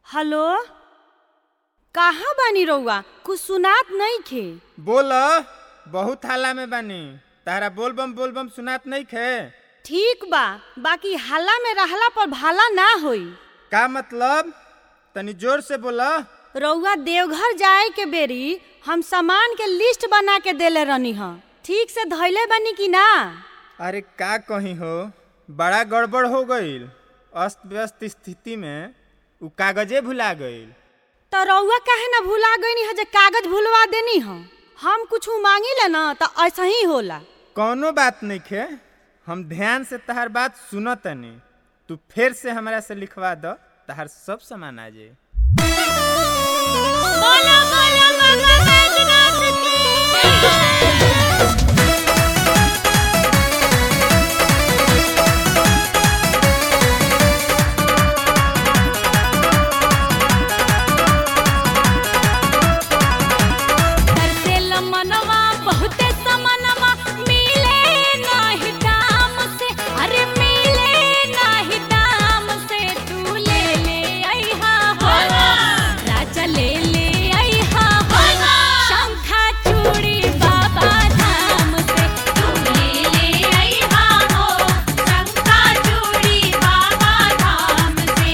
hello कहाँ बानी रउआ कुछ सुनात नइखे बोल बहुत हाला में बानी तारा बोलबम बोलबम सुनात नहीं खे ठीक बा बाकी हल्ला में रहला पर भाला ना होई का मतलब तनी जोर से बोल रउआ देवघर जाए के बेरी हम सामान के लिस्ट बना के देले रहनी ह ठीक से धैले बानी कि ना अरे का कही हो बड़ा गड़बड़ हो गईल अस्त व्यस्त स्थिति में उ कागजे भुला गईल तो रउआ काहे ना भुला गईनी ह जे कागज भुलवा देनी ह हम कुछ मांगी ना तो ऐसा ही होला कौनो बात नहीं खे हम ध्यान से तहार बात सुन तनी तू फिर से हमरा से लिखवा द तहार सब सामान आ जाए बोलो बोलो बाबा बैजनाथ की तरसेल मनवा बहुते समनवा मिले नाही दाम से अरे मिले नाही दाम से तू ले ले अइहा हो राजा ले ले अइहा हो शंखा चूड़ी बाबा धाम से तू ले ले अइहा हो शंखा चूड़ी बाबा धाम से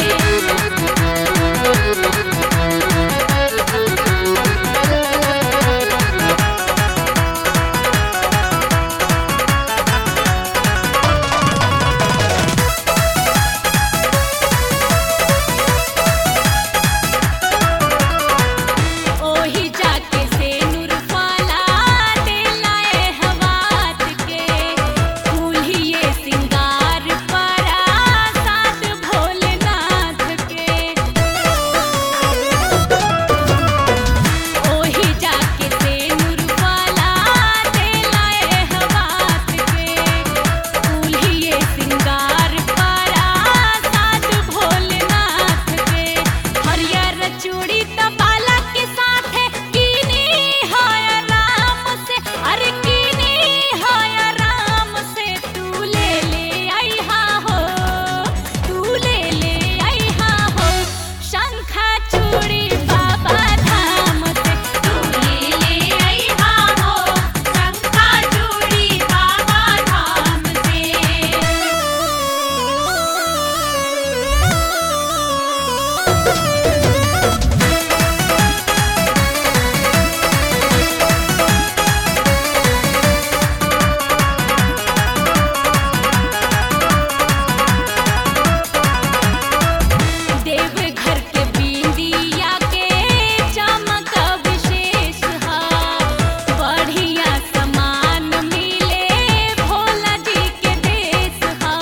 ओही जाके से नुरफाला दिलाए हवात के फूलिए सिंगार परा साथ भोलेनाथ के ओही जाके से नुरफाला दिलाए हवात के फूलिए सिंगार परा साथ भोलेनाथ के हरियर चूड़ी तबाला के साथे कीनी है राम से अरे कीनी है राम से तू ले ले अइहा हो तू ले ले अइहा हो शंखा चूड़ी बाबा धाम से तू ले ले अइहा हो शंखा चूड़ी बाबा धाम से देवघर के बिंदिया के चमक विशेष हा बढ़िया सामान मिले भोला जी के देश हा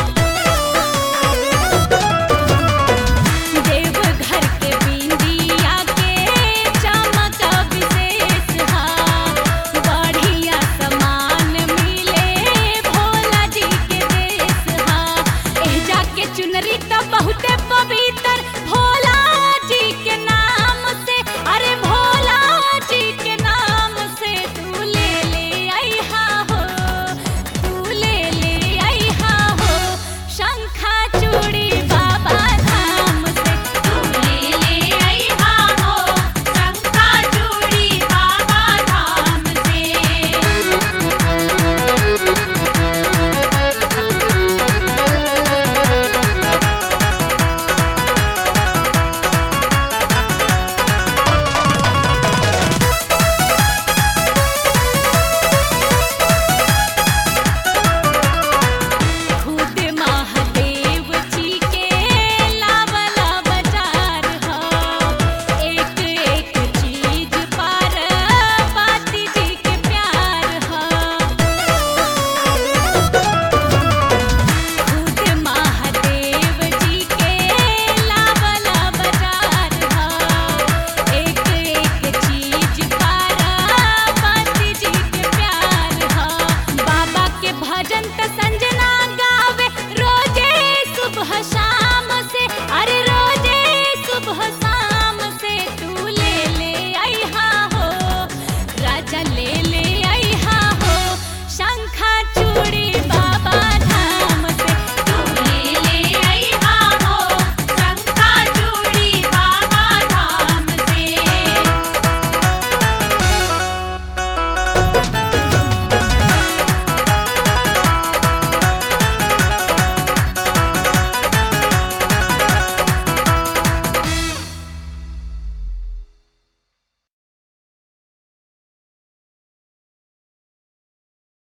देवघर के बिंदिया के चमक विशेष हा बढ़िया सामान मिले भोला जी के देश हा एह जाके चुनरी त बहुते पवित्र भोला जी के नाम से अरे भोला जी के नाम से तू ले ले अइहा हो तू ले ले अइहा हो शंखा चूड़ी बाबा धाम से तू ले ले अइहा हो शंखा चूड़ी बाबा धाम से खुद महादेव जी के लावला बाजार हा एक एक चीज पर पाती जी के प्यार हा खुद महादेव जी के लावला बाजार हा एक एक चीज पर पाती जी के प्यार हा बाबा के भजन त संजना गावे रोजे सुबह शाम से अरे रो